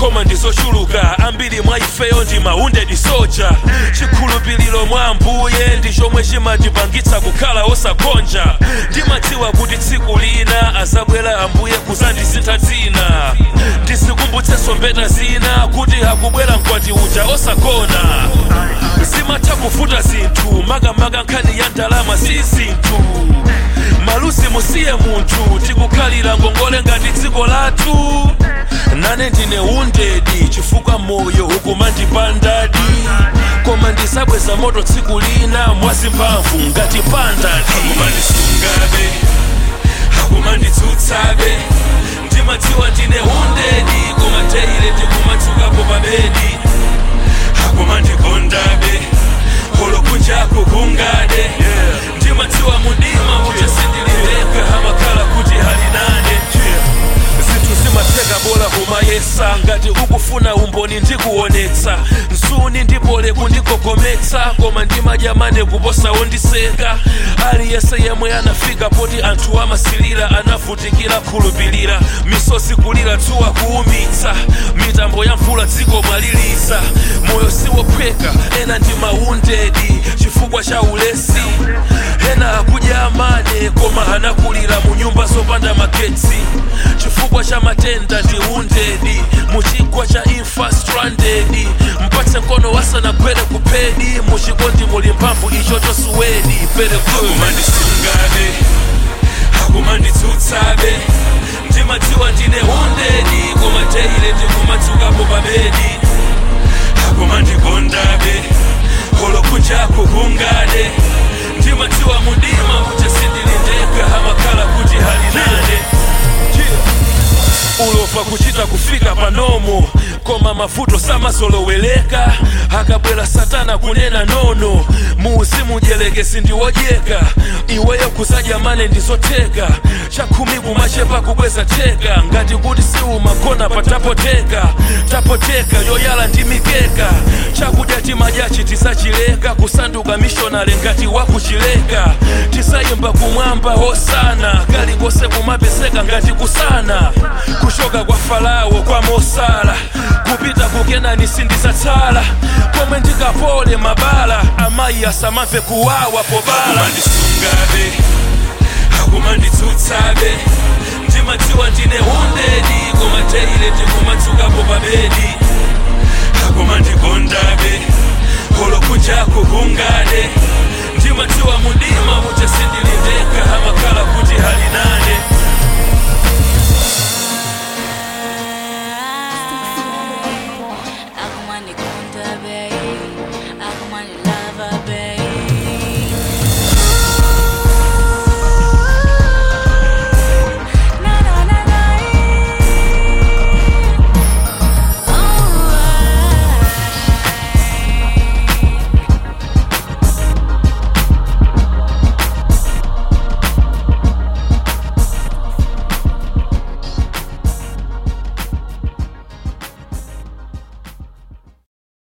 koma ndizochuluka ambiri mwa ifeyo ndi maundedi soja chikhulupiriro mwa ambuye ndi chomwe chimatipangitsa kukhala osagonja ndimadziwa kuti tsiku lina azabwera ambuye kuzandisintha dzina ndizikumbutsenso mbeta zina kuti akubwera mkwati uja osagona zimatha kuvuta zinthu makamaka nkhani ya ndalama si zinthu malusi musiye munthu tikukhalira ngongole ngati dziko lathu nane ndine undedi chifukwa moyo ukumandipandadi koma ndisabweza moto tsiku lina mwazimphamvu ngati pandadi akumandisungabe akumanditsutsabe ndimadziwa ndine undedi koma teile ndikumatsukapo pabedi akumandikondabe holokunjaku kungade ndimadziwa mudima kuti sindilileka amakhala kuti halinane zinthu zimatheka bola kumayesa ngati ukufuna umboni ndikuonetsa nsuni ndipole kundigogometsa koma ndimadyamane kuposa wondiseka aliyense yemwe anafika poti anthu amasilira anavutikira khulupirira misozi kulira dzuwa kuumitsa mitambo ya mvula dziko mwaliliza moyo siwophweka ena ndi maundedi chifukwa cha ulesi ena akudya amane koma anakulira mu nyumba zopanda magetsi chifukwa cha matenda ndi undedi muchigwa cha imfa stranded mpatse mkono wasanagwere kupedi muchikondi muli mphamvu icho chosuwedi very good akumandisungabe akumanditsutsabe ndimadziwa ndine undedi koma teile ndikumatsukapo pabedi akumandikondabe holokunjaku kungade ndimadziwa mudima kuti sindilindeka amakhala kuti halinane ulova kuchita kufika panomo koma mavuto samazoloweleka akabwera satana kunena nono muuzimu dyelekezi ndiwodyeka iweyo kuzadya mane ndizotheka chakhumi kumachepa kubweza theka ngati kuti siumagona patapoteka tapoteka yoyala ndi mikeka chakudya timadyachi tisachileka kusanduka mishonale ngati wakuchileka tisayimba kumwamba hosana kalikose kumapeseka ngati kusana kuchoka kwa farao kwa mosala kupita kukenani sindizatsala komwe ndikapole mabala amayi asamamve kuwawa pobala akumandisungabe akumanditsutsabe ndimadziwa ndine undedi koma teile ndikumatsukapo pabedi akumandikondabe holokunjaku kungade ndimadziwa